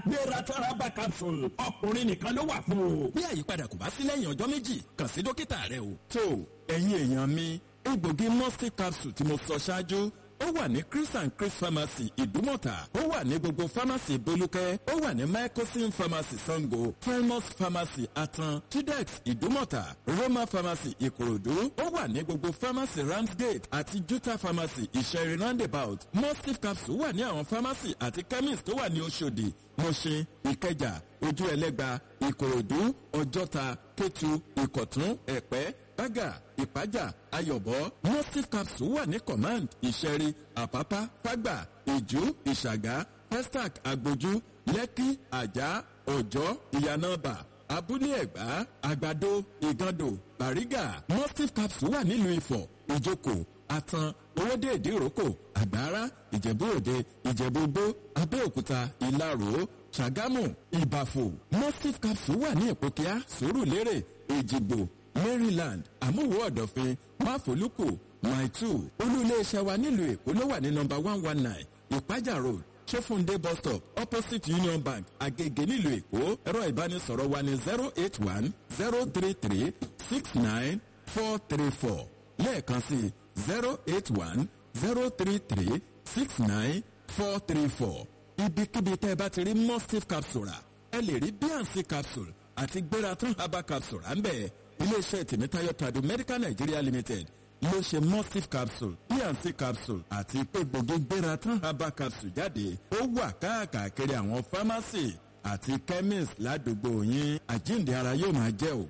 gbéra tọ́rábà capsule ọkùnrin nìkan ló wà fún o. bí àyípadà kò bá sí lẹ́yìn ọjọ́ méjì kàn sí dókítà rẹ o. tó ẹ̀yin èèyàn mi egbògi mọ́sí capsule tí mo sọ ṣáájú ó wà ní chris and chris pharmacy ìdúmọ̀tà ó wà ní gbogbo pharmacy bolúkẹ́ ó wà ní mycosin pharmacy sango primus pharmacy atan tudex ìdúmọ̀tà roma pharmacy ìkòròdú ó wà ní gbogbo pharmacy ramsgate àti juta pharmacy ìṣẹ̀rin roundabout mustif capsule wà ní àwọn pharmacy àti chemist tó wà ní oṣòdì mọ̀ṣin ìkẹjà ojú ẹlẹ́gba ìkòròdú ọjọ́ta kétu ìkọ̀tún ẹ̀pẹ́ bága ìpájà ayọ̀bọ mustif capsule wà ní command ìṣẹ̀rí àpápá fágbà ìjú ìṣàgá pestac agbójú lẹ́kí àjà ọ̀jọ́ ìyànàbà abúlé ẹ̀gbá àgbàdo ìgàndò bàrígà mustif capsule wà nílùú ifọ̀ ìjókòó àtàn owóde ìdíròkò àgbára ìjẹ̀bú òde ìjẹ̀bú gbó abẹ́òkúta ìlarò ṣàgámù ìbàfò mustif capsule wà ní ìpòkíà sòrùlérè èjìgbò maryland àmúwò ọ̀dọ̀fin máfòlùkù maitu olú-iléeṣẹ́ wa nílùú èkó ló wà ní nọmba one one nine ìpájà road ṣẹ́fúndé bus stop opposite union bank agege nílùú èkó ẹ̀rọ ìbánisọ̀rọ̀ wa ní zero eight one zero three three six nine four three four lẹ́ẹ̀kan sí zero eight one zero three three six nine four three four ibikíbi tẹ́ ẹ bá ti rí mustif capsule rà ẹ lè rí bnc capsule àti gbératán herbal capsule rà ń bẹ̀ iléeṣẹ́ tèmítáyọ̀ tradu medical nigeria limited ló ṣe mustif capsule bnc capsule àti egbògi gbératán herbal capsule jáde ó wà káàkiri àwọn pharmacy àti chemist ládùúgbò yín àjíǹde ara yóò máa jẹ́ o.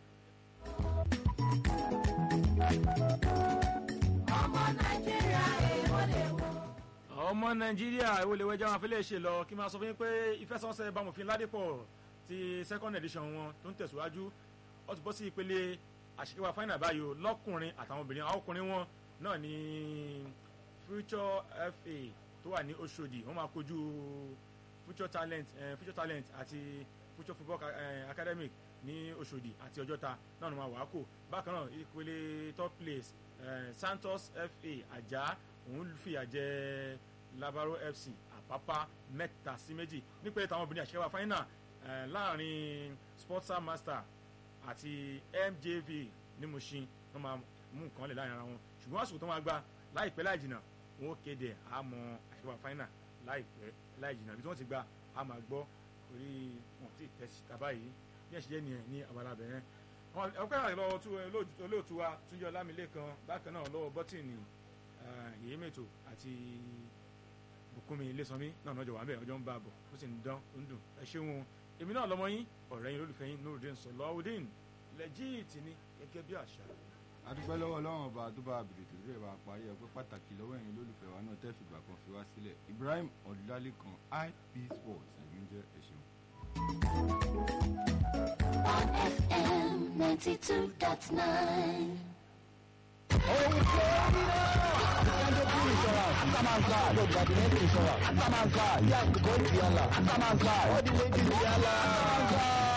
ọmọ nàìjíríà èèwọ̀ lè wọ. ọmọ nàìjíríà èwo lè wẹjọ àwọn afẹ́lẹ́ ṣe lọ kí n máa sọ fún yín pé ìfẹsọ̀nsẹ̀ bámòfin ládìpọ̀ ti second edition wọn tó ń tẹ̀síwájú ó ti bọ́ sí ìpele àṣekáwá final báyìí o lọ́kùnrin àtàwọn obìnrin àwọn ọkùnrin wọn náà ní future fa tó wà ní oṣòdì wọ́n máa kojú future talent eh, future talent àti future football Ca- eh, academic ní oṣòdì àti ọjọ́ta náà ló máa wà á kò bákan náà ìpele third place eh, santos fa àjà òun fìyà jẹ labaro fc àpápá mẹ́ta sí méjì nípele táwọn obìnrin àṣekáwá final eh, láàrin sportsa master àti mjv ní mushin wọn máa mú nǹkan lè láàrin ara wọn ṣùgbọ́n àsìkò tó máa gba láìpẹ́ láì jìnnà wọn ó kéde àmọ́ àṣekáwá final láìpẹ́ láì jìnnà bí tí wọ́n ti gba a máa gbọ́ orí wọn ti tẹ̀ sí tàbá yìí bí ẹ̀ ṣe jẹ́ nìyẹn ní abala bẹ̀rẹ̀ ọpẹ́ àti lọ́wọ́ tú olóòtú- olóòtú wa túnjọ lámìlẹ́kan bákan náà lọ́wọ́ bọ́tìnì yèyé mẹ́tò àti bùkúnmi ilésanmi náà lọ́jọ́ wà ń bẹ̀ ọjọ́ ń bá a bọ̀ ó sì ń dán ó ń dùn ẹ ṣeun èmi náà lọmọ yín ọ̀rẹ́ yín lólùfẹ́ yín nurudin sọlọ́ọ̀dín lẹ́jíìtì ni gẹ́gẹ́ bí àṣà adúpẹ́ lọ́wọ́ ọlọ́run ọba tó bá bèrè tó rẹ̀ bá parí ẹ̀ pé pàtàkì lọ́wọ́ ẹ̀yin lólùfẹ́ wa náà tẹ́ fìgbà kan fi wá sílẹ̀ ibrahim ọ̀dúnlálẹ́kan ip sports lèmi jẹ́ ẹ̀ṣẹ̀. on fm ninety two dot nine. Atamanka, no, but the name is Atamanka, yes, go to Yala. Atamanka, what do you think is Yala? Atamanka.